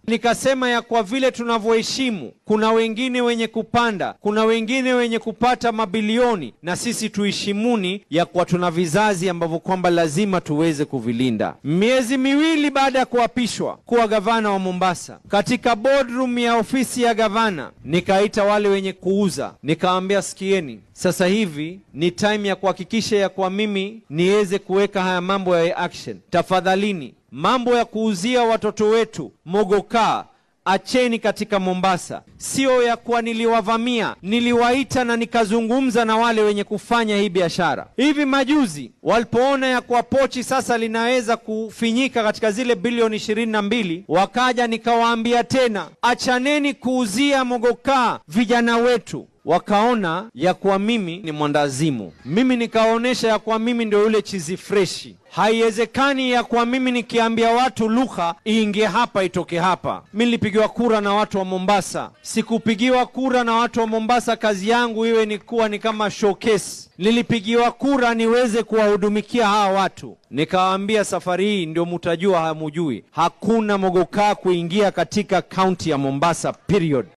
Nikasema ya kwa vile tunavyoheshimu, kuna wengine wenye kupanda, kuna wengine wenye kupata mabilioni, na sisi tuheshimuni ya kwa tuna vizazi ambavyo kwamba lazima tuweze kuvilinda. Miezi miwili baada ya kuapishwa kuwa gavana wa Mombasa, katika boardroom ya ofisi ya gavana, nikaita wale wenye kuuza, nikawaambia sikieni, sasa hivi ni time ya kuhakikisha ya kwa mimi niweze kuweka haya mambo ya action. Tafadhalini, mambo ya kuuzia watoto wetu mogokaa acheni katika Mombasa. Sio ya kuwa niliwavamia, niliwaita na nikazungumza na wale wenye kufanya hii biashara. Hivi majuzi walipoona ya kuwa pochi sasa linaweza kufinyika katika zile bilioni ishirini na mbili, wakaja nikawaambia tena, achaneni kuuzia mogokaa vijana wetu wakaona ya kuwa mimi ni mwandazimu. Mimi nikaonyesha ya kuwa mimi ndio yule chizi freshi. Haiwezekani ya kuwa mimi nikiambia watu lugha iingie hapa itoke hapa. Mi nilipigiwa kura na watu wa Mombasa, sikupigiwa kura na watu wa Mombasa kazi yangu iwe ni kuwa ni kama showcase. Nilipigiwa kura niweze kuwahudumikia hawa watu. Nikawaambia safari hii ndio mutajua hamujui, hakuna mogokaa kuingia katika kaunti ya Mombasa period.